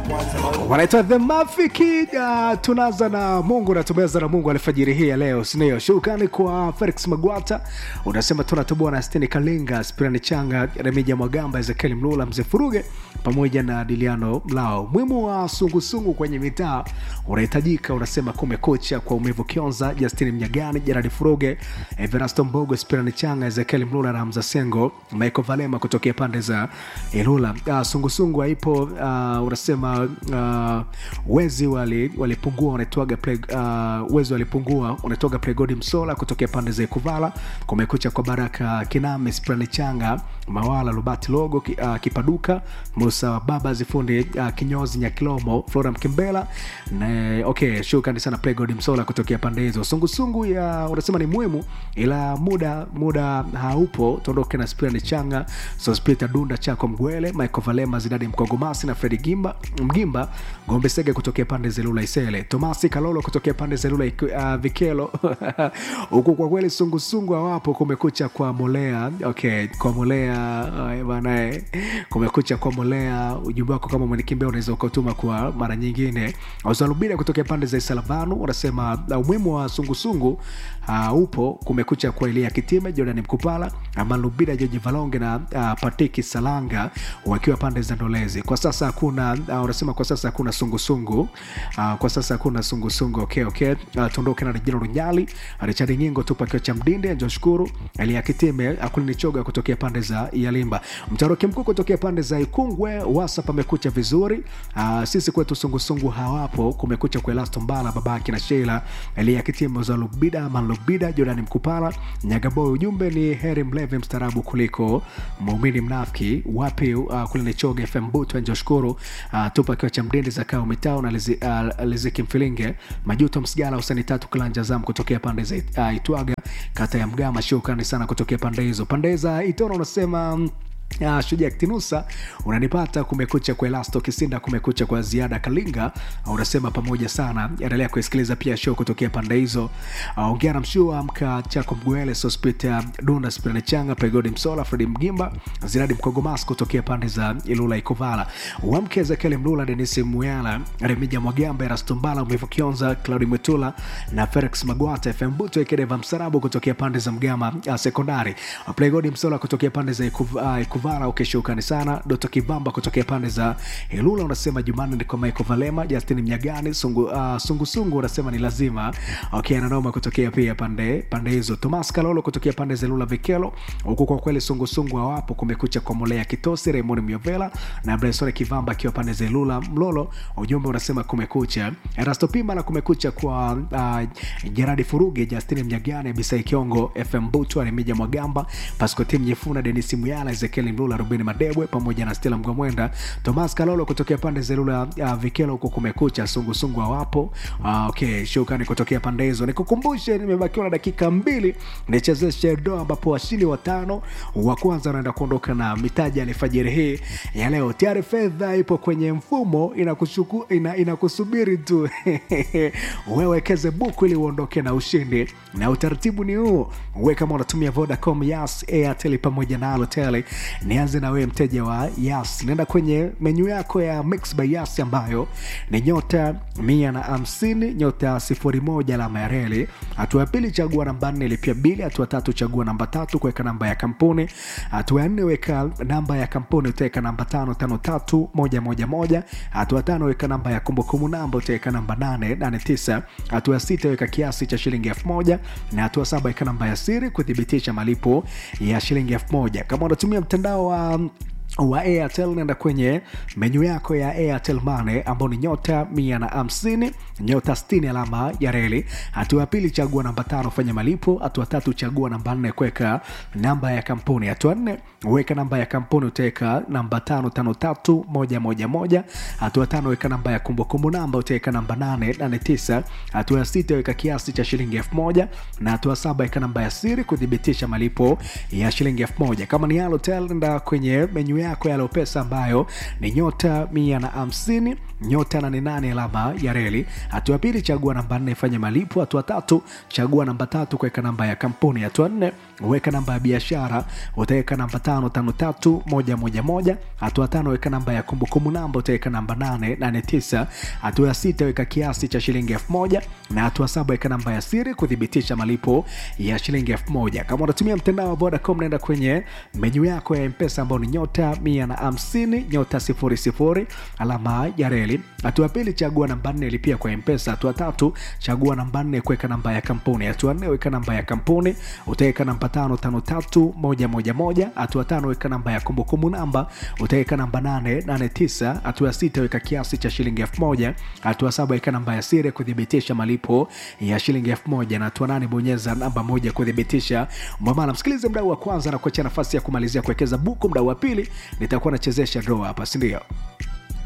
wanaitwa the mafiki uh, tunaanza na mungu natumeza na mungu alfajiri hii ya leo sindio shukrani kwa felix magwata unasema tunatoboa na steni kalinga spirani changa remija mwagamba ezekieli mlula mzee furuge pamoja na diliano mlao mwimu wa sungusungu kwenye mitaa unahitajika unasema kumekucha kwa umevu kionza justini mnyagani jeradi furuge everasto mbogo spirani changa ezekieli mlula na hamza sengo michael valema kutokea pande za ilula uh, sungusungu haipo uh, unasema uh, wezi walipungua wali wanaitwaga uh, wezi walipungua unaitwaga plegodi msola kutokea pande za ikuvala kumekucha kwa baraka kiname sprani changa mawala lubati logo ki, uh, kipaduka musa baba zifundi uh, kinyozi nyakilomo flora mkimbela na okay shukrani sana plegodi msola kutokea pande hizo sungusungu ya unasema ni muhimu ila muda muda haupo tuondoke na sprani changa sospita dunda chako mgwele michael valema zidadi mkongomasi na fredi gimba mgimba gombe sege kutokea pande za lula isele tomasi kalolo kutokea pande za lula uh, vikelo huku kwa kweli sungusungu hawapo kumekucha kwa molea okay kwa molea uh, banae kumekucha kwa molea ujumbe wako kama mwenikimbea unaweza ukatuma kwa mara nyingine wazalubira kutokea pande za isalavanu unasema uh, umuhimu wa sungusungu uh, upo kumekucha kwa elia kitime jordan mkupala amalubira jeji valonge na uh, patiki salanga wakiwa pande za ndolezi kwa sasa hakuna uh, unasema kwa sasa hakuna sungusungu uh, kwa sasa hakuna sungusungu okay, okay. Uh, tuondoke na rejina runyali richard nyingo tupa kio cha mdinde joshkuru elia kitime akulinichoga kutokea pande za yalimba mtaroki mkuu kutokea pande za ikungwe wasa pamekucha vizuri uh, sisi kwetu sungusungu hawapo kumekucha kwa elasto mbala babaki na sheila elia kitime za lubida manlubida jorani mkupala nyagaboy ujumbe ni heri mlevi mstarabu kuliko muumini mnafiki wapi uh, kulinichoga fm butu joshkuru uh, tupa kio cha mdinde za kao mitao na lizi, uh, liziki mfilinge majuto msigala usani tatu kilanja zam kutokea pande za uh, itwaga kata ya mgama shukrani sana kutokea pande hizo pande za itona unasema mm, Uh, shuja ktinusa unanipata kumekucha kwa elasto kisinda kumekucha kwa ziada kalinga uh, unasema pamoja sana endelea kuisikiliza pia show kutokea pande hizo uh, ongea na mshua amka chako mgwele sospita dunda spirane changa pregodi msola fredi mgimba ziradi mkogomas kutokea pande za ilula ikovala wamke ezekieli mlula denisi muyala remija mwagamba erastombala mwivu kionza claudi mwetula na felix magwata fm buto ekedeva msarabu kutokea pande za mgama uh, sekondari uh, pregodi msola kutokea pande za ikuvala uh, kuvala ukishukani okay, sana doto kibamba kutokea pande za ilula unasema jumanne ni kwa michael valema justin mnyagani sungu, uh, sungusungu unasema ni lazima okay, nanoma kutokea pia pande pande hizo tomas kalolo kutokea pande za ilula vikelo huku kwa kweli sungusungu hawapo kumekucha kwa molea kitosi raymond miovela na bresone kivamba akiwa pande za ilula mlolo ujumbe unasema kumekucha erasto pima na kumekucha kwa uh, jeradi furuge justin mnyagani bisai kiongo fm butu arimija mwagamba pascotim nyefuna denisi muyala ezekiel Ezekiel Mlula, Rubeni Madebwe pamoja na Stella Mgwamwenda, Thomas Kalolo kutokea pande za Lula uh, Vikelo huko kumekucha, sungusungu hawapo. Uh, okay, shukrani kutokea pande hizo. Nikukumbushe nimebakiwa na dakika mbili nichezeshe doa, ambapo washindi watano wa kwanza wanaenda kuondoka na mitaji alfajiri hii ya leo. Tayari fedha ipo kwenye mfumo inakushuku, ina, inakusubiri tu wewekeze buku ili uondoke na ushindi, na utaratibu ni huu. We kama unatumia Vodacom, Yas, Airtel pamoja na Halotel nianze na wewe mteja wa yas naenda kwenye menyu yako ya mix by yas ambayo ni nyota mia na hamsini nyota sifuri moja alama ya reli hatua ya pili chagua namba nne lipia bili hatua tatu chagua namba tatu kuweka namba ya kampuni hatua ya nne weka namba ya kampuni utaweka namba tano tano tatu moja moja moja hatua tano weka namba ya kumbukumbu namba utaweka namba nane nane tisa hatua ya sita weka kiasi cha shilingi elfu moja na hatua saba weka namba ya siri kuthibitisha malipo ya shilingi elfu moja kama unatumia mtandao wa wa airtel naenda kwenye menyu yako ya airtel mane ambao ni nyota mia na hamsini nyota 60 alama ya reli hatua ya pili chagua namba tano fanya malipo hatua tatu chagua namba nne kuweka namba ya kampuni hatua nne weka namba ya kampuni utaweka namba tano tano tatu moja moja moja hatua tano weka namba ya kumbukumbu namba utaweka namba nane nane tisa hatua ya sita weka kiasi cha shilingi elfu moja na hatua saba weka namba ya siri kuthibitisha malipo ya shilingi elfu moja kama ni halotel nda kwenye menyu menyu yako ya Lopesa ambayo ni nyota mia na hamsini nyota nane nane alama ya reli. Hatua ya pili, chagua namba nne, fanya malipo. Hatua tatu, chagua namba tatu, kuweka namba ya kampuni. Hatua nne, weka namba ya biashara, utaweka namba tano tano tatu moja moja moja. Hatua tano, weka namba ya kumbukumbu namba, utaweka namba nane nane tisa. Hatua ya sita, weka kiasi cha shilingi elfu moja na hatua saba, weka namba ya siri kuthibitisha malipo ya shilingi elfu moja. Kama unatumia mtandao wa Vodacom, naenda kwenye menyu yako ya Mpesa ambao ni nyota mia na hamsini nyota sifuri sifuri alama ya reli. Hatua ya pili, chagua namba nne, lipia kwa Mpesa. Hatua tatu, chagua namba nne, kuweka namba ya kampuni. Hatua nne, weka namba ya kampuni, utaweka namba tano tano tatu moja moja moja. Hatua tano, weka namba ya kumbukumbu namba, utaweka namba nane nane tisa. Hatua ya sita, weka kiasi cha shilingi elfu moja. Hatua saba, weka namba ya siri kuthibitisha malipo ya shilingi elfu moja na hatua nane, bonyeza namba moja kuthibitisha mwamala. Msikilize mdau wa kwanza na kuachia nafasi ya kumalizia kuwekeza buku. Mdau wa pili nitakuwa nachezesha draw hapa, si ndio?